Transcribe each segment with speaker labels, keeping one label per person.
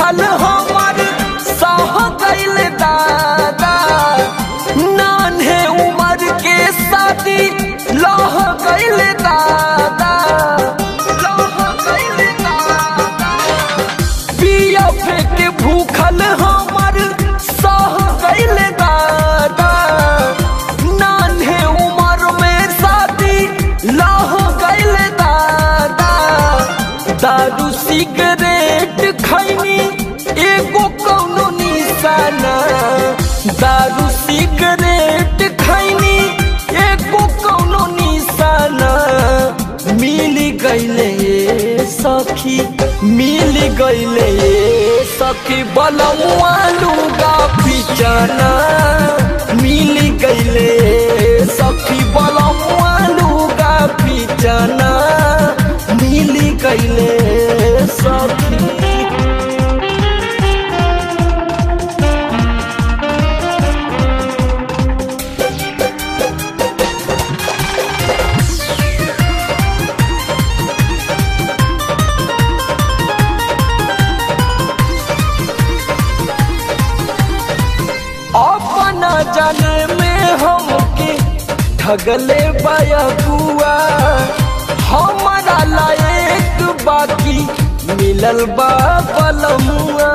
Speaker 1: भूखल हमर सह गइल दादा नान्हे उमर के शादी लह गइल दादा लह गइल दादा पिया फेंके भूखल हमर सह गइल दादा नान्हे उमर में शादी लह गइल दादा दारू सिगरेट खैनी एगो कौनो निशाना दारू सिगरेट खैनी एगो कौनो निशाना मिल गइले सखी मिल गइले सखी बलमुआ लुगा पिचना मिल गइले सखी बलमुआ लुगा पिचना मिल गइले सखी अपना जाने में हमके ठगले बाया बुआ हमारा लायक बाकी मिलल बा बलमुआ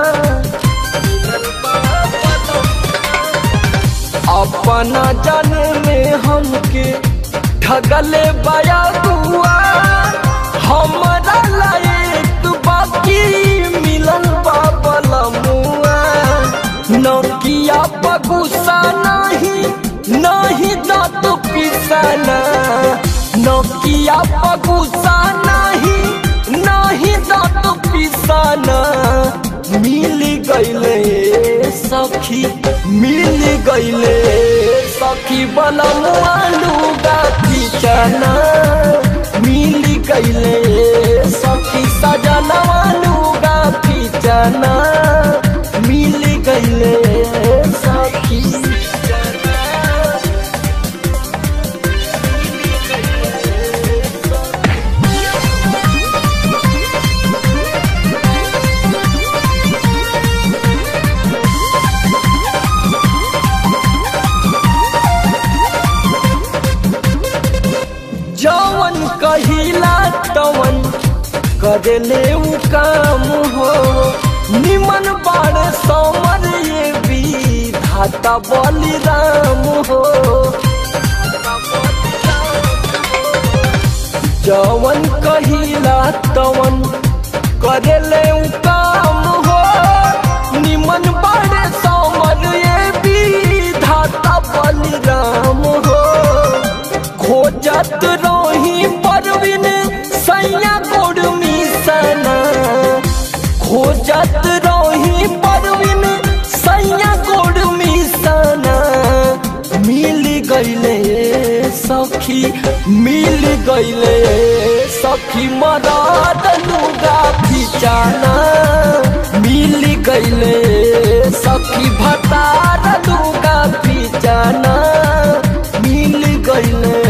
Speaker 1: अपना जाने में हमके ठगले बाया बुआ हमारा लायक बाकी मिलल बा बलमुआ नौकिया पगुसा नहीं नहीं दांत पिसाना नौकिया पगुसा नहीं नहीं दांत पिसाना मिल गइले सखी मिल गइले सखी बलमुआ लुगा पिचना मिल गइले सखी सजनवा लुगा पिचना मिल गइले सखी जवन कहिला तवन करेले उ काम हो निमन बाड़ समर ये विधाता बलिराम हो जवन कहिला तवन करेले उ काम हो निमन बाड़ समर ये विधाता बलिराम हो खोजत रही परवीन सैया गोड़ मिसना खोजत रही परवीन सैया गोड़ मिसना मिल गइले सखी मिल गइले सखी मराद लुगा फिचाना मिल गइले सखी भतार लुगा फिचाना मिल गइले